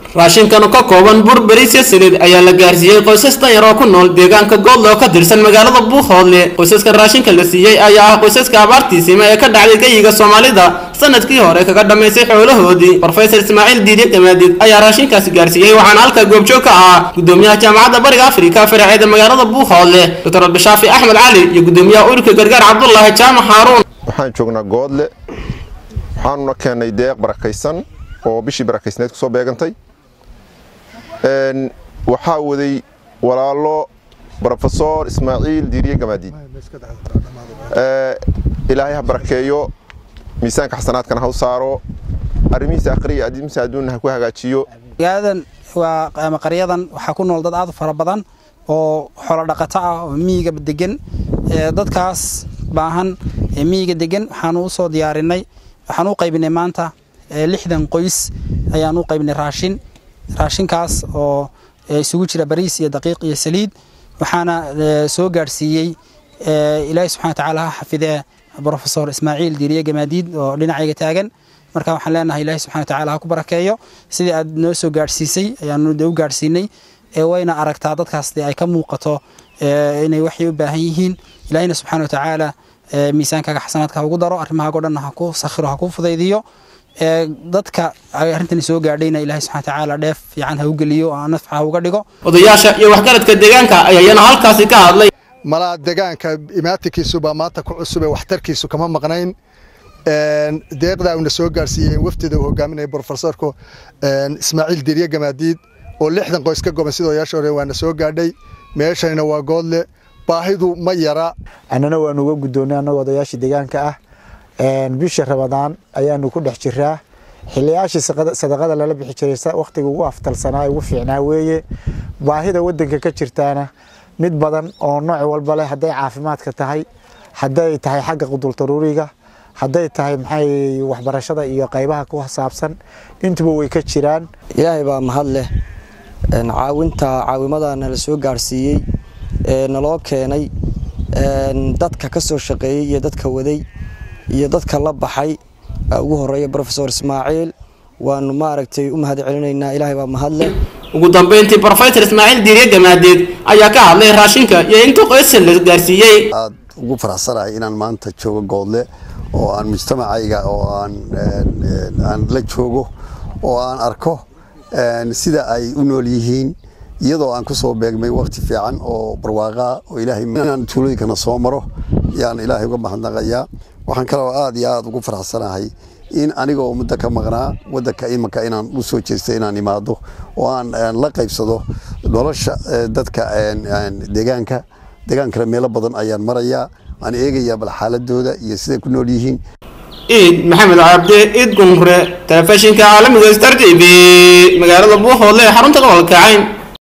raashinkan ka kooban bur bariisya saliid ayaa la gaarsiiyey qoysas danyar oo ku nool deegaanka goodle oo ka tirsan magaalada buuhoodle qoysaska raashinka la siiyey ayaa ah qoysaska abaartiisima ee ka dhacday geyiga soomaalida sanadkii hore kaga dhammaysay xoolahoodii rofesor ismaaciil diidye gamaadid ayaa raashinkaasi gaarsiiyey waxaana halkaa goobjoog ka ahaa gudoomiyaha jaamacadda bariga afrika faraceeda magaalada buuhoodle doctor abdishaafi axmed cali iyo gudoomiyaha ururka gargaar cabdulaahi jaamac xaaruun waxaan joognaa goodle waxaanuna keennay deeq barakaysan oo bishii barakaysneed kusoo beegantay waxaa waday walaalo rofesor ismaaciil diiriye gamaadiid ilaahay ha barakeeyo miisaanka xasanaadkana ha u saaro arrimihiisa akhriya adimihiisa adduunna ha ku hagaajiyo magaaladan waa ama qaryadan waxaa ku nool dad aad u fara badan oo xoolo dhaqato ah oo miyiga degan dadkaas baahan ee miyiga degan waxaanu u soo diyaarinay waxaan u qaybinay maanta lixdan qoys ayaan u qaybinay raashin raashinkaas oo isugu jira bariis iyo daqiiq iyo saliid waxaana soo gaadhsiiyey ilaahay subxana watacaala ha xafidee brofesor ismaaciil diiriye gamaadiid oo dhinacayga taagan marka waxaan leenahay ilaahay subxana watacaala ha ku barakeeyo sidii aad noo soo gaadhsiisay ayaanu u gaadhsiinay wayna aragtaa dadkaas dee ay ka muuqato inay waxay u baahan yihiin ilaahayna subxana watacaala miisaankaaga xasanaadka ha ugu daro arrimahaago dhanna ha ku sakhiro ha ku fudaydiyo dadka arrintani soo gaadhayna ilahay subxana watacaala dheef fiican ha u geliyo oo nafca ha uga dhigo odayaasha iyo waxgaradka deegaanka ayaa iyana halkaasi ka hadlay malaa deegaanka imaatinkiisuba maanta ku cusube waxtarkiisu kama maqnayn deeqdaa uuna soo gaarsiiyey wafdida uu hogaaminaya brofesorku ismaaciil dirye gamaadiid oo lixdan qoys ka goban sida odayaasha hore waana soo gaadhay meeshayna waa goodle baahidu ma yara annana waanu uga guddoonnay annagoo odayaashii deegaanka ah bisha rabadaan ayaanu ku dhex jiraa xiliyaashii sadaqada lala bixi jiray wakhtiga ugu aftalsanaa ugu fiicnaa weeye baahida wadanka ka jirtaana mid badan oo nooc walba leh hadday caafimaadka tahay hadday tahay xagga qudultaruuriga hadday tahay maxay waxbarashada iyo qaybaha ku saabsan intuba way ka jiraan ilaahay baa mahad leh caawinta caawimadana la soo gaarsiiyey naloo keenay dadka ka soo shaqeeyey iyo dadka waday iyo dadka la baxay ugu horeeya brofesor ismaaciil waanu maaragtay u mahad celinaynaa ilaahay baa mahad leh ugu dambeyntii brofesor ismaaciil diiriye gamaadeed ayaa ka hadlay raashinka iyo inta qoysa la gaarsiiyey aad ugu faraxsanahay inaan maanta joogo goodle oo aan mujtamacayga oo aan aan la joogo oo aan arko sida ay u nool yihiin iyadoo aan ku soo beegmay waqti fiican oo barwaaqaa oo ilaahay inaan tuulooyinkana soo maro yaan ilaahay uga mahadnaqayaa waxaan kaloo aad iyo aad ugu faraxsanahay in aniga oo muddo ka maqnaa wadanka imanka inaan u soo jeestay inaan imaado oo aan la qaybsado nolosha dadka deegaanka deegaankana meelo badan ayaan marayaa aan eegayaa bal xaaladooda iyo siday ku nool yihiin iid maxamed cabdi iid gumre telefishinka caalamiga star t v magaalada buuhoodle ee xarunta gobolka cayn